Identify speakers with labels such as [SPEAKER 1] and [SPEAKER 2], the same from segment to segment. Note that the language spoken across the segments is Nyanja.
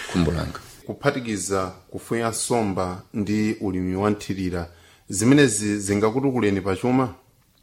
[SPEAKER 1] khumbo langa
[SPEAKER 2] kuphatikiza kufuya nsomba ndi ulimi wa nthirira zimenezi zingakutukuleni pachuma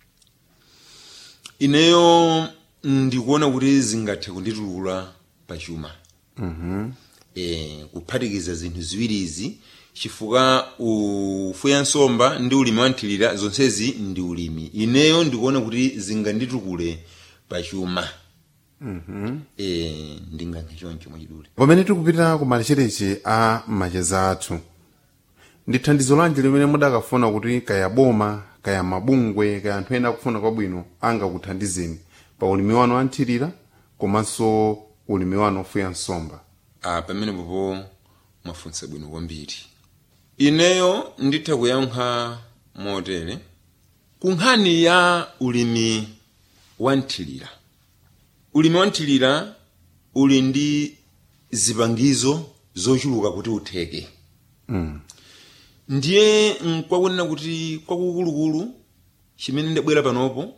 [SPEAKER 1] ineyo ndikuona kuti zingathe kunditukula pachuma mm-hmm. e, kuphatikiza zinthu ziwirizi chifukwa ufuya nsomba ndi ulimi wa nthirira zonsezi ndi ulimi ineyo ndikuona kuti zinganditukule pachuma mm-hmm. e, ndingankhe choncho mwachidule
[SPEAKER 2] pamene tikupita ku malichereche a macheza athu ndi thandizo lanji limene mudakafuna kuti kaya boma kaya mabungwe kaya anthu ena akufuna kwabwino angakuthandizeni pa ulimi wanu wa nthirira komanso ulimi wanu ofuya nsomba
[SPEAKER 1] a pamene popo mwafunsa bwino kwambiri ineyo nditha kuyankha motere ku nkhani ya ulimi wa nthirira ulimi wa nthirira uli ndi zipangizo zochuluka kuti utheke
[SPEAKER 2] mm.
[SPEAKER 1] ndiye nkwakunena kuti kwakukulukulu chimene ndabwera panopo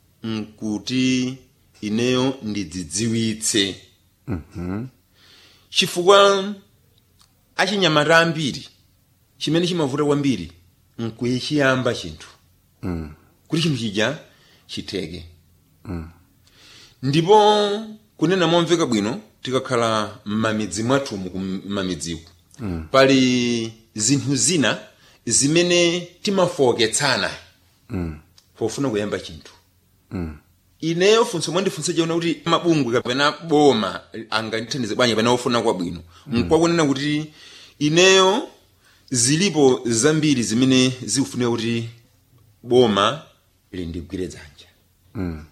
[SPEAKER 1] nkuti ineyo ndidzidziwitse
[SPEAKER 2] mm-hmm.
[SPEAKER 1] chifukwa achinyamata ambiri chimene chimavuta kwambiri nkuyechiyamba chinthu
[SPEAKER 2] mm.
[SPEAKER 1] kuti chinthu chija chitheke
[SPEAKER 2] mm.
[SPEAKER 1] ndipo kunena momveka bwino tikakhala m'mamidzi mwathumu m'mamidziku mm. pali zinthu zina zimene timafowoketsana
[SPEAKER 2] mm.
[SPEAKER 1] pofuna kuyamba chinthu
[SPEAKER 2] mm.
[SPEAKER 1] ineyo funso mwandifunsa chaona kuti mabungwe kapena boma angandithandize bwanji kapena ofuna kwabwino mm. nkwakunena kuti ineyo zilipo zambiri zimene zikufunika kuti boma lindigwire dzanja
[SPEAKER 2] mm.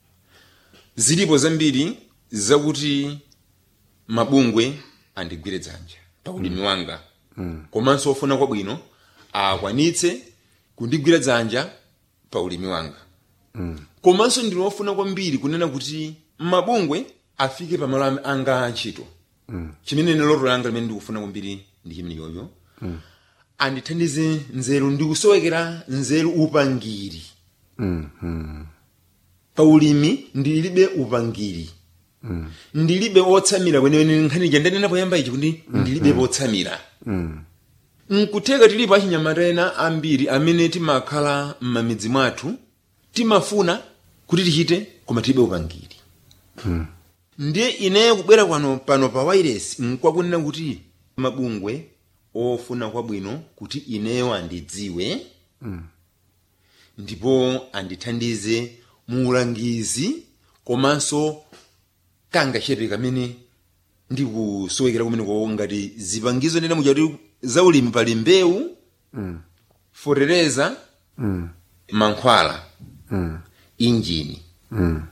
[SPEAKER 1] zilipo zambiri zakuti mabungwe andigwire dzanja pa ulimi wanga
[SPEAKER 2] mm.
[SPEAKER 1] komanso ofuna kwabwino akwanitse kundigwira dzanja pa ulimi wanga
[SPEAKER 2] mm.
[SPEAKER 1] komanso ndine wofuna kwambiri kunena kuti mabungwe afike pamalo am- anga antchito
[SPEAKER 2] mm.
[SPEAKER 1] chimene ne loto langa limene ndikufuna kwambiri ndi chimene yoyo
[SPEAKER 2] mm.
[SPEAKER 1] andithandize nzeru ndikusowekera nzeru upangiri
[SPEAKER 2] mm. mm.
[SPEAKER 1] pa ulimi ndilibe upangiri
[SPEAKER 2] mm.
[SPEAKER 1] ndilibe otsamira kweneweni nkhani ija ndanena poyamba ichi kuti ndilibe potsamira
[SPEAKER 2] mm.
[SPEAKER 1] nkutheka tilipo achinyamata ena ambiri amene timakhala m'mamidzi mwathu timafuna kuti tichite koma tilibe upangiri
[SPEAKER 2] mm.
[SPEAKER 1] ndiye ineyo kubwera kwano pano pa wairesi nkwakunena kuti mabungwe ofuna kwabwino kuti ineyo andidziwe
[SPEAKER 2] mm.
[SPEAKER 1] ndipo andithandize mu ulangizi komanso kangachepe kamene ndikusowekera kumeneko ngati zipangizo ndena muja kuti za ulimi pali mbewu
[SPEAKER 2] mm.
[SPEAKER 1] fotereza
[SPEAKER 2] mm.
[SPEAKER 1] mankhwala
[SPEAKER 2] mm.
[SPEAKER 1] injini
[SPEAKER 2] mm.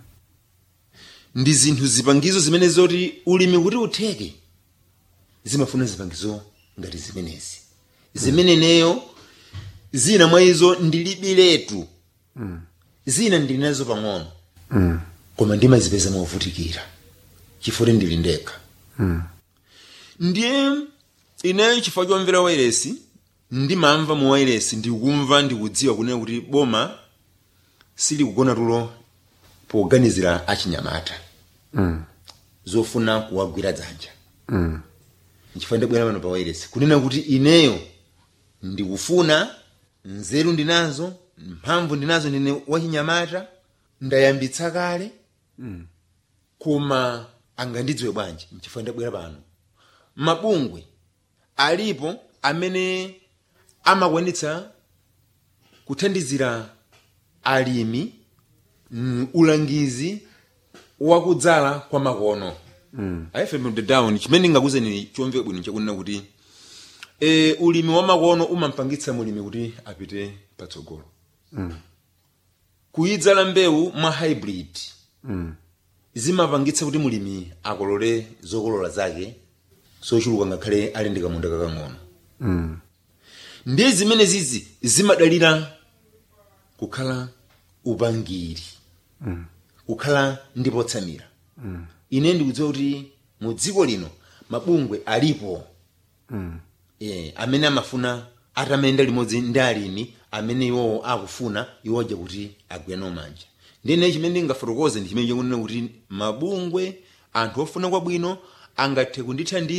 [SPEAKER 1] ndi zinthu zipangizo zimene zoti ulimi kuti utheke zimafuna zipangizo ngati zimenezi zimene neyo zina mwa izo ndilibiletu
[SPEAKER 2] mm.
[SPEAKER 1] zina ndili nazo pang'ono
[SPEAKER 2] mm.
[SPEAKER 1] koma ndimazipeza movutikira chifukwa ndili ndekha
[SPEAKER 2] mm.
[SPEAKER 1] ndiye ineyo chifukwa chomvera wairesi ndimamva mu wairesi ndikumva ndikudziwa kunena kuti boma silikugona tulo poganizira achinyamata
[SPEAKER 2] mm.
[SPEAKER 1] zofuna kuwagwira dzanja
[SPEAKER 2] mm.
[SPEAKER 1] nchifukwa ndabwera pano pa wairesi kunena kuti ineyo ndikufuna nzeru ndinazo mphamvu ndinazo ndine wachinyamata ndayambitsa kale
[SPEAKER 2] mm.
[SPEAKER 1] koma angandidziwe bwanji nchifukwa ndabwera pano mabungwe alipo amene amakwanitsa kuthandizira alimi mm, ulangizi wakudzala kwa makono
[SPEAKER 2] mm.
[SPEAKER 1] ifm the down chimene ndingakuzeni chomveka bwino chakunena kuti e, ulimi wa makono umampangitsa mulimi kuti apite patsogolo
[SPEAKER 2] mm.
[SPEAKER 1] kuyidzala mbewu mwa hybrid
[SPEAKER 2] mm.
[SPEAKER 1] zimapangitsa kuti mulimi akolole zokolola zake zochuluka ngakhale ali ndi kamunda kakang'ono
[SPEAKER 2] mm.
[SPEAKER 1] ndiye zimene zizi zimadalira kukhala upangiri
[SPEAKER 2] mm.
[SPEAKER 1] kukhala ndi potsamira
[SPEAKER 2] mm.
[SPEAKER 1] ine ndikudziwa kuti mu dziko lino mabungwe alipo
[SPEAKER 2] mm.
[SPEAKER 1] e, amene amafuna atamayenda limodzi ndi alimi amene iwowo akufuna iwoja kuti agwirane manja ndine chimene ndingafotokoze ndi chimene chakunena kuti mabungwe anthu ofuna kwabwino angathe kundithandiza